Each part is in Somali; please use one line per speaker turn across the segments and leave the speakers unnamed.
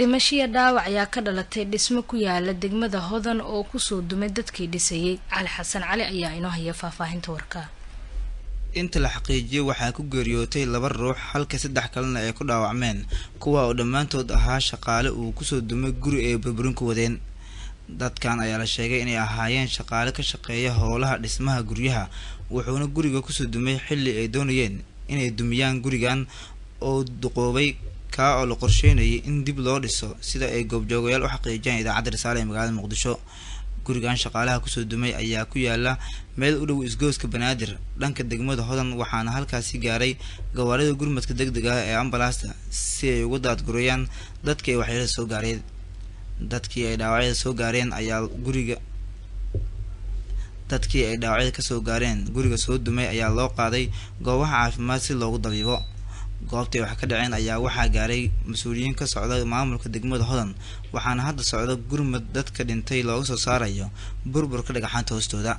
dhimashiya dhaawac ayaa ka dhalatay dhismo ku yaala degmada hodan oo kusoo dumay dadkii dhisayay cali xasan cali ayaa inoo haya faahfaahinta warkaa
inta la xaqiijiyay waxaa ku geeriyootay laba ruux halka saddex kalena ay ku dhaawacmeen kuwa oo dhammaantood ahaa shaqaale uu kusoo dumay guri ay burburin ku wadeen dadkan ayaa la sheegay inay ahaayeen shaqaale ka shaqeeya howlaha dhismaha guryaha wuxuuna guriga kusoo dumay xilli ay doonayeen inay dumiyaan gurigan oo duqoobay kaa oo la qorsheynayay in dib loo dhiso sida ay goobjoogayaal u xaqiijiyaan idaacadda risaale ee magaalada muqdisho gurigan shaqaalaha kusoo dumay ayaa ku yaala meel u dhow isgooska banaadir dhanka degmada hodan waxaana halkaasi gaaray gawaarida gurmadka deg deg ah ee ambalaasta si ay uga daadgurayaan dadkii ay waxyeelada soo gaareen dadkii ay dhaawacyada soo gaareen ayaa guriga dadkii ay dhaawacyada kasoo gaareen guriga soo dumay ayaa loo qaaday goobaha caafimaad si loogu dabiibo goobtay wax ka dhaceen ayaa waxaa gaaray mas-uuliyiin ka socda maamulka degmada hodan waxaana hadda socda gurmad dadka dhintay looga soo saarayo burburka dhagaxaanta hoostooda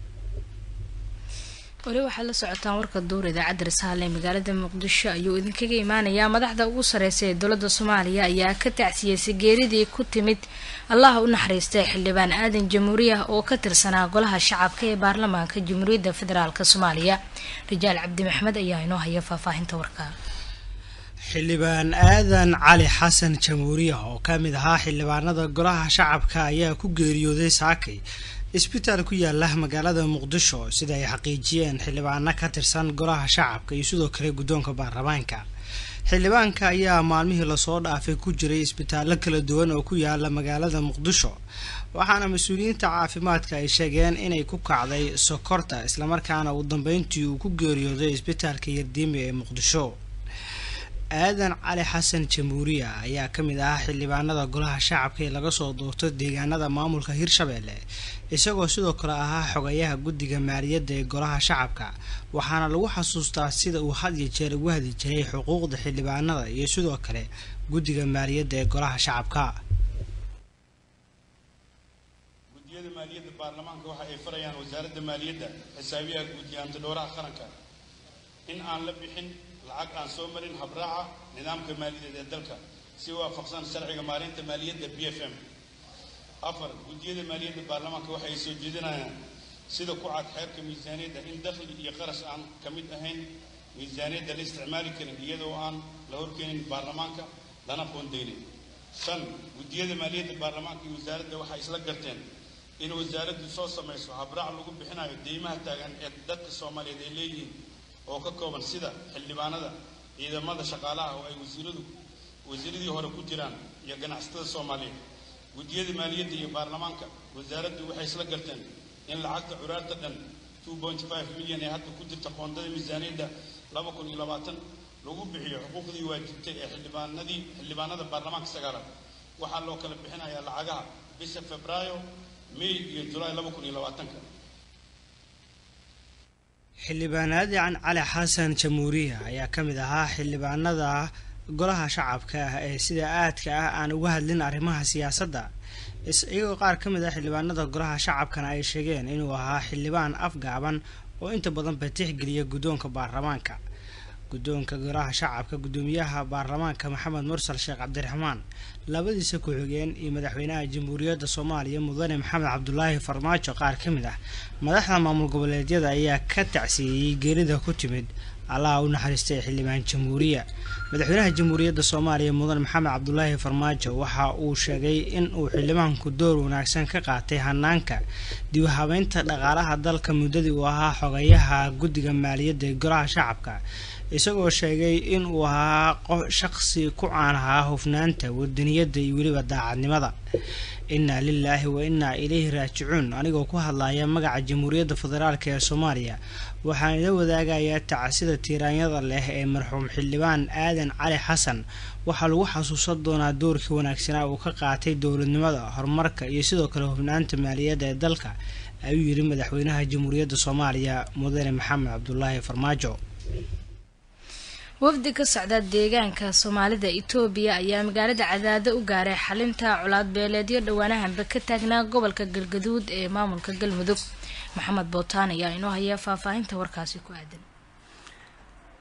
weli waxaad la socotaan warka duur idaacadda risaale ee magaalada muqdisho ayuu idinkaga imaanayaa madaxda ugu sareysa ee dowladda soomaaliya ayaa ka tacsiyeysay geeridii ku timid allaha u naxariistay xildhibaan aadan jamhuuriyah oo ka tirsanaa golaha shacabka ee baarlamaanka jamhuuriyadda federaalk soomaaliya rijaal cabdi maxmed ayaa inoo haya faahfaahinta warka
xildhibaan aadan cali xasan jamhuuriyah oo ka mid ahaa xildhibaanada golaha shacabka ayaa ku geeriyooday saakay isbitaal ku yaala magaalada muqdisho sida ay xaqiijiyeen xildhibaano ka tirsan golaha shacabka iyo sidoo kale guddoonka baarlamaanka xildhibaanka ayaa maalmihii lasoo dhaafay ku jiray isbitaallo kala duwan oo ku yaala magaalada muqdisho waxaana mas-uuliyiinta caafimaadka ay sheegeen inay ku kacday sokorta islamarkaana uu dambeyntii uu ku geeriyooday isbitaalka yardiimi ee muqdisho aadan cali xasan jamhuuriya ayaa ka mid ahaa xildhibaanada golaha shacabka ee laga soo doorto deegaanada maamulka hirshabeelle isagoo sidoo kale ahaa xogayaha guddiga maaliyadda ee golaha shacabka waxaana lagu xasuustaa sida uu had iyo jeer ugu hadi jiray xuquuqda xildhibaanada iyo sidoo kale guddiga maaliyadda ee golaha shacabka
guddiyada maaliyadda baarlamaanka waxa ay farayaan wasaaradda maaliyadda xisaabiyaha guud iyo antidhowraha qaranka in aan la bixin lacag aan soo marin habraaca nidaamka maaliyadeed ee dalka si waafaqsan sharciga maalinta maaliyadda b f m afar guddiyada maaliyadda baarlamaanka waxa ay soo jeedinayaan sida ku cad xeerka miisaaniyadda in dakhli iyo qarash aan ka mid ahayn miisaaniyadda la isticmaali karin iyadoo aan la horkeenin baarlamaanka lana qoondeynin shan guddiyada maaliyadda baarlamaanka iyo wasaaradda waxay isla garteen in wasaaraddu soo samayso habraac lagu bixinayo deymaha taagan ee dadka soomaaliyeed ay leeyihiin oo ka kooban sida xildhibaanada ciidamada shaqaalaha oo ay wasiiradu wasiiradii hore ku jiraan iyo ganacsatada soomaaliyeed guddiyada maaliyadda iyo baarlamaanka wasaaraddu waxay isla garteen in lacagta curaarta dhan two point five milyan ee hadda ku jirta qoondada miisaaniyadda laba kun iyo labaatan lagu bixiyo xuquuqdii waajibtay ee xildhibaanadii xildhibaanada baarlamaanka sagaalaad waxaa loo kala bixinayaa lacagaha bisha febraayo may iyo julaay laba kun iyo labaatanka
xildhibaan aadan cali xasan jamhuuriya ayaa ka mid ahaa xildhibaanada golaha shacabka ah ee sida aadka ah aan uga hadlin arrimaha siyaasadda iyagoo qaar ka mid ah xildhibaanada golaha shacabkana ay sheegeen inuu ahaa xildhibaan afgaaban oo inta badan ba tixgeliya guddoonka baarlamaanka guddoonka golaha shacabka guddoomiyaha baarlamaanka maxamed mursal sheekh cabdiraxmaan labadiisa ku-xigeen iyo madaxweynaha jamhuuriyadda soomaaliya mudane maxamed cabdulaahi farmaajo qaar ka mid ah madaxda maamul goboleedyada ayaa ka tacsiiyey geerida ku timid allaha u naxariistay xildhibaan jamhuuriya madaxweynaha jamhuuriyadda soomaaliya mudane maxamed cabdulaahi farmaajo waxa uu sheegay in uu xildhibaanku door wanaagsan ka qaatay hanaanka dib habeynta dhaqaalaha dalka muddadii uu ahaa xogayaha guddiga maaliyadda ee golaha shacabka isagoo sheegay in uu ahaa qof shaqsi ku caan ahaa hufnaanta wadaniyadda iyo weliba daacadnimada innaa lilaahi wa innaa ilayhi raajicuun anigoo ku hadlaya magaca jamhuuriyadda federaalk ee soomaaliya waxaan ila wadaagayaa tacsida tiiraanyada leh ee marxuum xildhibaan aadan cali xasan waxaa lagu xasuusan doonaa doorkii wanaagsanaa uu ka qaatay dowladnimada horumarka iyo sidoo kale hufnaanta maaliyadda ee dalka ayuu yidhi madaxweynaha jamhuuriyadda soomaaliya mudane maxamed cabdulaahi farmaajo
wafdi ka socda deegaanka soomaalida itoobiya ayaa magaalada cadaado u gaaray xalinta colaad beeleedyo dhowaanahanba ka taagnaa gobolka galgaduud ee maamulka galmudug maxamed bootaan ayaa inoo haya faahfaahinta warkaasi ku aadan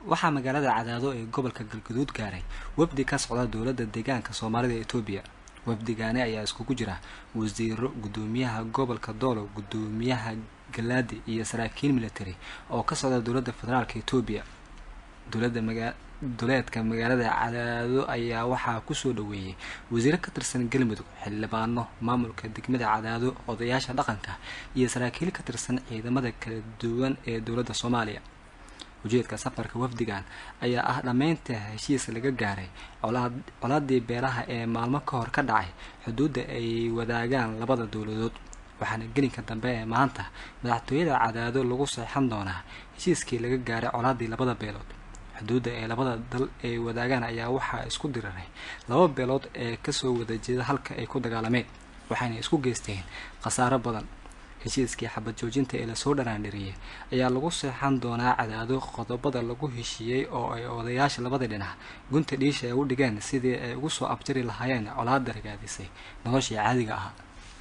waxaa magaalada cadaado ee gobolka galgaduud gaaray wafdi ka socda dowladda deegaanka soomaalida etoobiya wafdigaani ayaa iskugu jira wasiiro guddoomiyaha gobolka doolo guddoomiyaha galaadi iyo saraakiil military oo ka socda dowladda federaalka etoobiya dowladda maga duleedka magaalada cadaado ayaa waxaa kusoo dhaweeyey wasiiro ka tirsan galmudug xildhibaano maamulka degmada cadaado odayaasha dhaqanka iyo saraakiil ka tirsan ciidamada kala duwan ee dowladda soomaaliya ujeedka safarka wafdigan ayaa ah dhammaynta heshiis laga gaaray colaadii beelaha ee maalmo ka hor ka dhacay xuduudda ay wadaagaan labada dowladood waxaana gelinka dambe ee maanta madaxtooyada cadaado lagu seexan doonaa heshiiskii laga gaaray colaadii labada beelood xuduudda ee labada dal ay wadaagaan ayaa waxaa isku diriray laba beelood ee kasoo wada jeeda halka ay ku dagaalameen waxayna isku geysteen khasaaro badan heshiiskii xabad joojinta ee lasoo dharaandhiriyey ayaa lagu seexan doonaa cadaado qodobada lagu heshiiyey oo ay odayaasha labada dhinac gunta dhiisha ay u dhigeen sidii ay ugu soo abjari lahaayeen colaada ragaadisay noloshii caadiga ahaa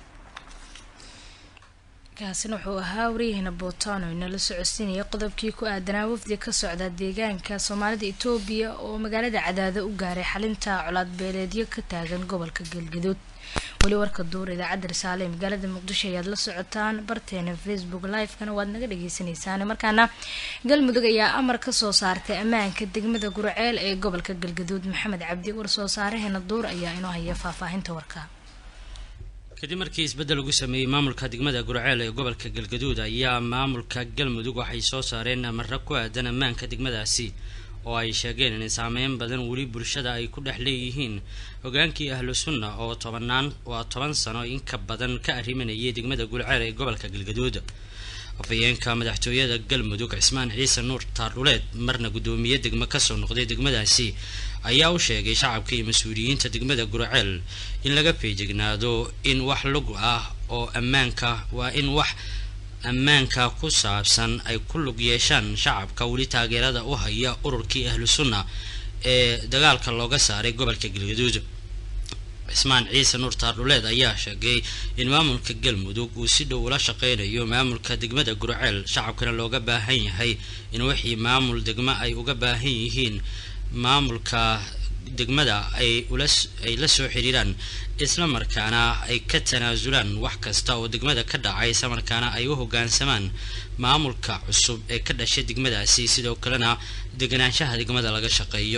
kaasina wuxuu ahaa waryaheena bootano inala socodsiinaya qodobkii ku aadanaa wafdi ka socda deegaanka soomaalida etoobiya oo magaalada cadaado u gaaray xalinta colaad beeleedyo ka taagan gobolka galgaduud weli warka duur idaacadda risaale ee magaalada muqdisho ayaad la socotaan barteena facebook live-kana waad naga dhageysaneysaan markaana galmudug ayaa amar kasoo saartay ammaanka degmada gurceel ee gobolka galgaduud maxamed cabdi war soo saareheena duur ayaa inoo haya faahfaahinta warka
kadib markii isbeddel lagu sameeyey maamulka degmada gurceel ee gobolka galgaduud ayaa maamulka galmudug waxay soo saareen amarro ku aadan ammaanka degmadaasi oo ay sheegeen in saameyn badan weli bulshada ay ku dhex leeyihiin hogaankii ahlu sunna oo tobanaan waa toban sano in ka badan ka arrimanayay degmada gurceel ee gobolka galgaduud afhayeenka madaxtooyada galmudug cismaan ciise nuur taardhuleed marna guddoomiye degmo kasoo noqday degmadaasi ayaa u sheegay shacabka iyo mas-uuliyiinta degmada gurceel in laga feejignaado in wax lug ah oo ammaanka waa in wax ammaanka ku saabsan ay ku lug yeeshaan shacabka weli taageerada u haya ururkii ahlu sunna ee dagaalka looga saaray gobolka galgaduud cismaan ciise nuur taardhuleed ayaa sheegay in maamulka galmudug uu si dhow ula shaqeynayo maamulka degmada gurceel shacabkana looga baahan yahay in wixii maamul degmo ay uga baahan yihiin maamulka degmada ay ay la soo xiriiraan isla markaana ay ka tanaasulaan wax kasta oo degmada ka dhacay isla markaana ay u hoggaansamaan maamulka cusub ee ka dhashay degmadaasi sidoo kalena deganaanshaha degmada laga shaqeeyo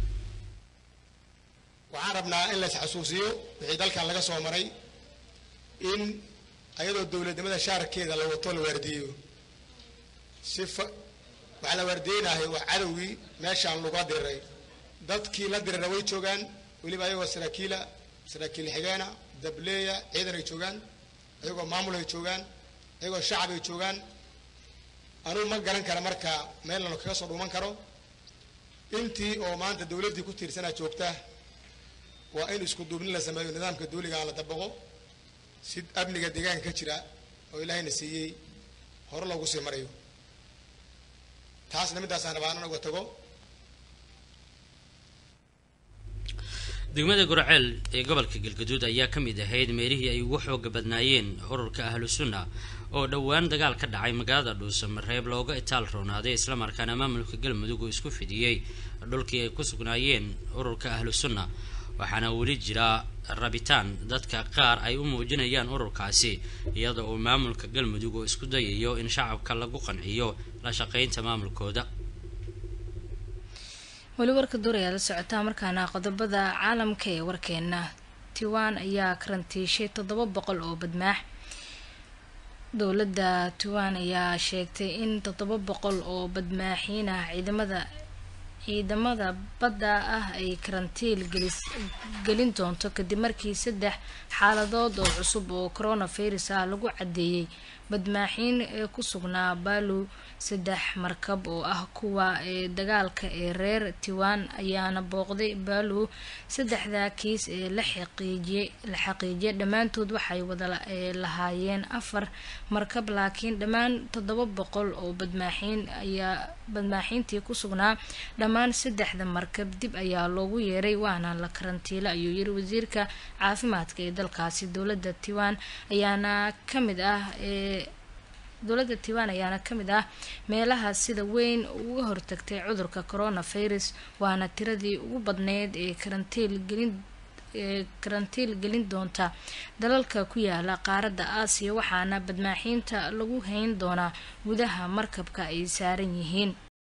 waxaan rabnaa in lays xasuusiyo wixii dalkan laga soo maray in ayadoo dowladnimada shaarkeeda la wato la waardiyeyo si waxaa la waardiyeynahay waa cadowgii meeshaan laga diriray dadkii la dirira way joogaan weliba ayagoo saraakiila saraakiil xigeena dableeya ciidan ay joogaan ayagoo maamul ay joogaan ayagoo shacab ay joogaan anuu ma garan kara marka meel lano kaga soo dhuuman karo intii oo maanta dowladdii ku tiirsanaa joogta waa in isku duubnin la sameeyo nidaamka dawligaa la dabaqo si amniga deegaanka ka jira oo ilaahayna siiyey hore loogu sii marayo taasna middaasaan rabaa anan uga tago
degmada gurceel ee gobolka galgaduud ayaa ka mid ahayd meelihii ay ugu xooga badnaayeen ururka ahlu sunna oo dhowaan dagaal ka dhacay magaalada dhuusamareeb looga itaal roonaaday islamarkaana maamulka galmudug uu isku fidiyey dhulkii ay ku sugnaayeen ururka ahlu sunna waxaana weli jira rabitaan dadka qaar ay u muujinayaan ururkaasi iyada oo maamulka galmudug uu isku dayayo in shacabka lagu qanciyo la shaqeynta maamulkooda
weli warka duur ayaad la socotaa markaana qodobada caalamka ee warkeena tiwan ayaa karantiishay toddoba boqol oo badmaax dowladda tiwan ayaa sheegtay in toddoba boqol oo badmaaxiin ah ciidamada ciidamada badda ah ay karantiil gelis gelin doonto kadib markii saddex xaaladood oo cusub oo coronavirus ah lagu caddeeyey badmaaxiin ee ku sugnaa baalu saddex markab oo ah kuwa ee dagaalka ee reer tiwan ayaana booqday baalu saddexda kiis ee la xaqiijiyey la xaqiijiyay dhammaantood waxay wada lahaayeen afar markab laakiin dhammaan toddoba boqol oo badmaaxiin ayaa badmaaxiintii ku sugnaa dhammaan saddexda markab dib ayaa loogu yeeray waana la karantiila ayuu yiri wasiirka caafimaadka ee dalkaasi dowladda tiwan ayaana ka mid ah ee dowladda taiwan ayaana kamid ah meelaha sida weyn uga hortagtay cudurka coronavirus waana tiradii ugu badneyd ee karantiil gelin ee karantiil gelin doonta dalalka ku yaala qaaradda aasiya waxaana badmaaxiinta lagu hayn doonaa gudaha markabka ay saaran yihiin